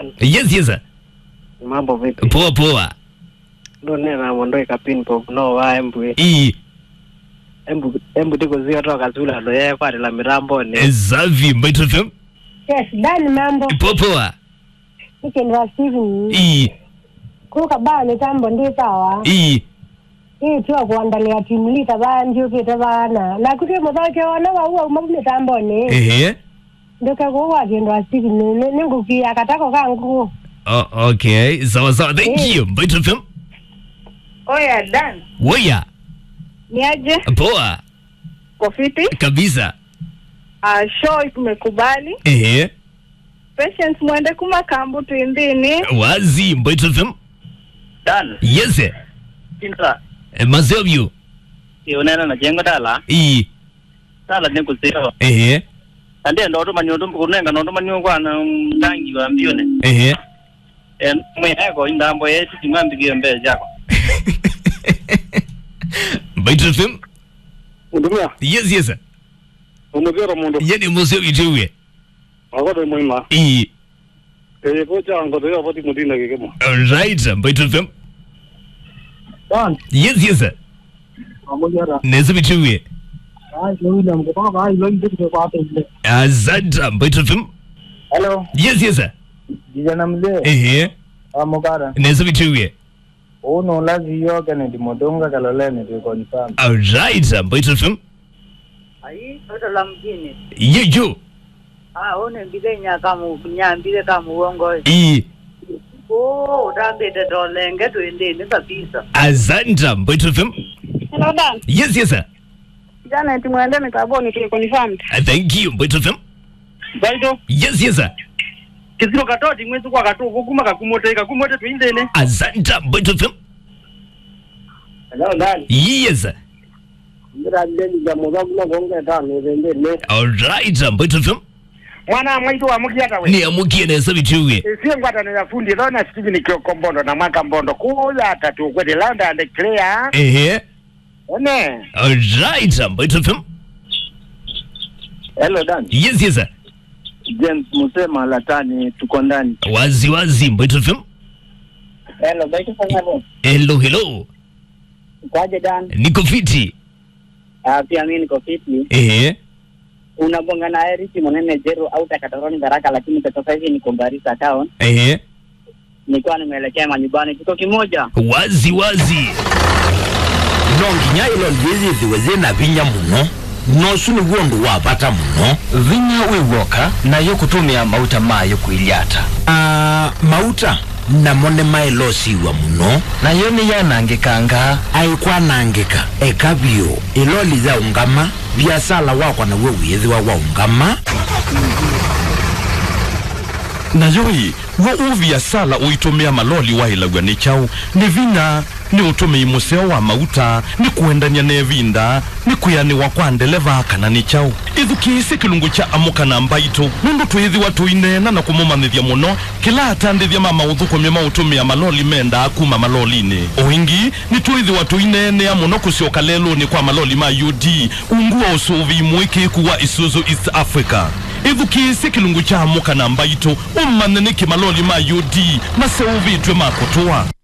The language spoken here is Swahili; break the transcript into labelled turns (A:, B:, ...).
A: Dan,
B: yes yes
A: mambo vipi?
B: poa poa
A: Ndone na mondoi kapin pop no wa embwe.
B: ii
A: Embu embu tiko zio toka zula ndo yeye kwa la mirambo ni.
B: zavi mbaito fm
C: Yes, Dan mambo.
B: poa poa
C: Weekend wa Steven.
B: ii
C: Kuka ba mitambo ndi sawa.
B: ii
C: Hii tu kuandalia timu lita banju kita bana. Na kuti mudhake wana wa uwa umabu mitambo ni.
B: ehe
C: Ndoka kuwa kiendo wa Steven ni ningu kia katako kangu.
B: oh, okay sawa sawa thank
C: Eh.
B: you mbaito fm
D: Oya Dan,
B: woya
D: niaje?
B: poa
D: Kofiti?
B: kabisa
D: Uh, show tumekubali.
B: ehe
D: Patience mwende kumakambu tuindini.
B: wazi mbaito fm
E: Dan,
B: yes eh.
E: kinta,
B: Eh, mazeo vyu
E: ionena na jengo tala,
B: ii
E: tala ni kusio.
B: ehe
E: Ande ndo to manyo tum kunenga ndo manyo kwa na ndangi wa mbione.
B: ehe
E: En mwe eko indambo yetu timambi kio mbele jako.
B: mbaito fm
A: Ndumia,
B: yes yes
A: umugero mundu.
B: yeni museo vituwe
A: Agodo muima.
B: ii
A: Eh kocha ngodo yo poti mudina kikemo.
B: right mbaito fm
A: Dan,
B: yes yes
A: amugera.
B: nezi vituwe
A: Ai William kutoka ba ilo ndio kwa hapo ile.
B: asante mbaito fm
A: Hello,
B: yes yes
A: kijana mzee.
B: ehe
A: Amugara.
B: nezi vituwe
A: Uno lazi yo Kennedy Modonga kaloleni tu confirm.
B: alright mbaito fm
D: Ai, toto la mjini.
B: yeyo
D: Ah, one mbile nyaka mu nyambile kama uongo.
B: ii
D: Oh, utambete dolenge tuindini kabisa.
B: asante mbaito fm
D: Hello Dan.
B: yes yes
D: Jana tumwende mikaboni tu confirmed.
B: thank you mbaito fm
E: Baito,
B: yes yes
E: kisiro katoti mwezi kwa katu kukuma kakumote kakumote tuindene.
B: asante mbaito fm
A: Hello Dan,
B: yes
A: ngira ndeni za muzabu na gonga tano zende ne.
B: alright mbaito fm
F: mwana mwaitu wa mukiata we
B: niamukie nezi vituwe
F: isiye ngwatano ya fundi lona Steven Kioko Mbondo na mwaka Mbondo kuya tatu kwete landa and clear
B: ehe
F: ene
B: alright mbaito fm
E: Hello Dan,
B: yes yes
E: James Musema Latani tuko ndani.
B: wazi wazi mbaito fm
A: Hello, baito fanyalo.
B: hello hello
A: Kwaje Dan?
B: niko fiti
A: Ah, pia mimi niko fiti.
B: ehe
A: Unabonga na Eric Monene Jero au Takatoroni Baraka, lakini kwa sasa hivi niko Garissa town.
B: ehe
A: Nilikuwa nimeelekea manyumbani kiko kimoja.
B: wazi wazi
G: nonginya ilo lyithithiwe yina vinya muno nosu niguo ndu wa bata muno
H: vinya wiwoka nayo kutumia mauta mayo kuilyata
G: Ah, mauta namo ni mailosiwa muno
H: nayo niyanangikanga
G: aikwanangika eka vyu iloli za ungama biasala wakwa nawe wiyithiwa wa ungama
I: nayoyi wo uviasala uitumia maloli wailagwa ni chau ni vinya ni utumii museo wa mauta ni kuendania nevinda ni kuyaniwa kwa ndeleva kana ni chau ithukiise kilungu cha amuka na mbaito nundu twithiwa tuinena na kumumanithia muno kila atandithia ma mauthukumia mautumia maloli menda kuma malolini uingi ni twithiwa tuinenea muno kusioka leluni kwa maloli ma ud ungua usuvi mwiki wa isuzu east africa ithukiise kilungu cha amuka na mbaito umanene kimaloli ma ud maseuvitwe makutua